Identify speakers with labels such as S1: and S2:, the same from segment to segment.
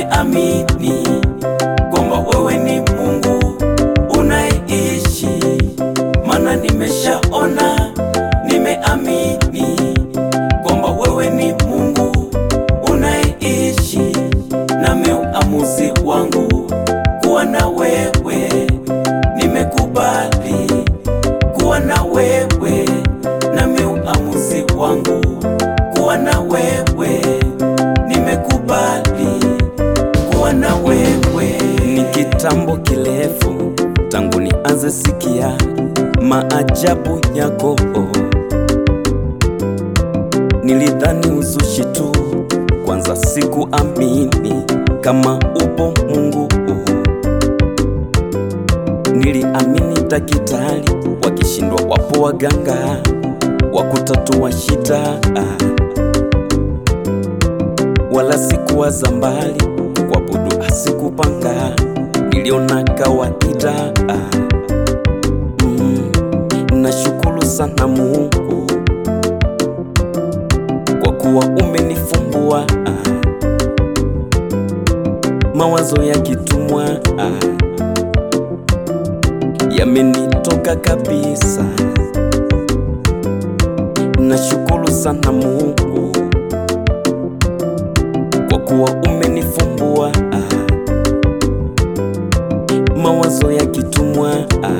S1: nimeamini kwamba wewe ni Mungu unayeishi, maana nimeshaona, nimeamini kwamba wewe ni Mungu unayeishi, nami uamuzi wangu kuwa na wewe, nimekubali kuwa na wewe, nami uamuzi wangu kuwa na wewe, nimekubali kuwa na wewe. Ni kitambo kirefu tangu nianze sikia maajabu yako, nilidhani uzushi tu, kwanza sikuamini kama upo Mungu. Niliamini daktari wakishindwa, wapo waganga wa kutatua shida, wala sikuwaza mbali, kuabudu asikupanga, niliona kawaida. Mm, nashukuru sana Mungu kwa kuwa umenifumbua mawazo ya kitumwa yamenitoka kabisa. Nashukuru sana Mungu kwa kuwa umenifumbua mawazo ya kitumwa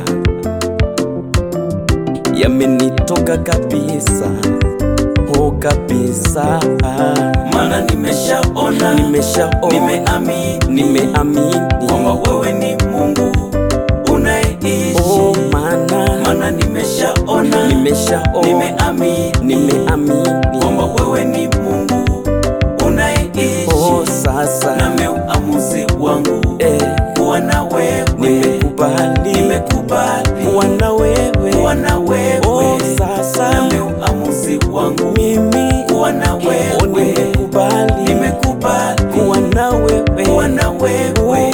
S1: yamenitoka kabisa, oh kabisa,
S2: Maana nimeshaona,
S1: nimeshaona,
S2: nimeamini
S1: nimeamini
S2: kwamba wewe ni Mungu unayeishi.
S1: oh, maana
S2: Maana nimeshaona,
S1: nimeshaona,
S2: nimeamini
S1: nimeamini
S2: kwamba wewe ni Mungu unayeishi.
S1: oh, sasa
S2: Nami uamuzi wangu
S1: eh,
S2: kuwa na wewe,
S1: nimekubali
S2: nimekubali
S1: kuwa na wewe
S2: kuwa na wewe.
S1: oh, sasa
S2: Nami uamuzi wangu
S1: mimi
S2: kuwa na
S1: oh,
S2: wewe,
S1: nimekubali
S2: nimekubali
S1: kuwa na wewe
S2: kuwa na wewe.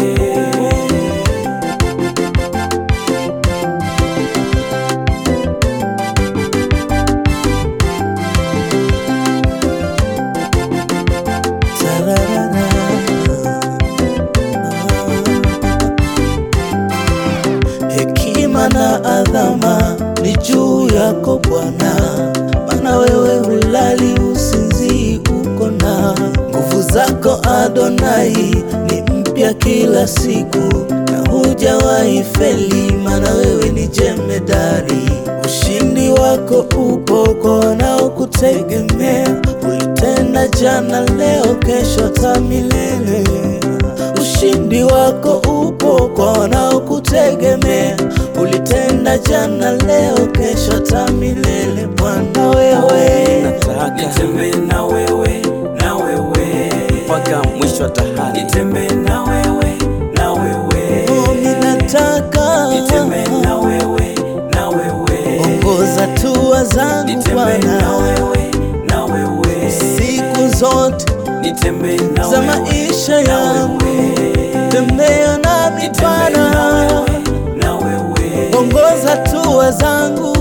S3: Hekima na adhama ni juu yako Bwana, maana wewe hulali usinzii, uko na nguvu zako Adonai ni mpya kila siku, na hujawahi feli, maana wewe ni jemedari. Ushindi wako upo kwa wanaokutegemea, ulitenda jana, leo, kesho, hata milele. Ushindi wako upo kwa wanaokutegemea, ulitenda jana, leo, kesho, hata milele. Bwana wewe,
S1: nataka
S2: Nitembee na wewe, na wewe
S1: mpaka mwisho wa dahari
S2: Nitembee na wewe, na wewe
S3: oh, ninataka
S2: Nitembee na wewe, na wewe
S3: ongoza hatua zangu
S2: Nitembee
S3: Bwana,
S2: na wewe, na wewe
S3: siku zote
S2: Nitembee na
S3: za
S2: wewe,
S3: maisha
S2: na
S3: yangu,
S2: wewe
S3: tembea nami
S2: Nitembee na
S3: Bwana,
S2: wewe, na wewe
S3: ongoza hatua zangu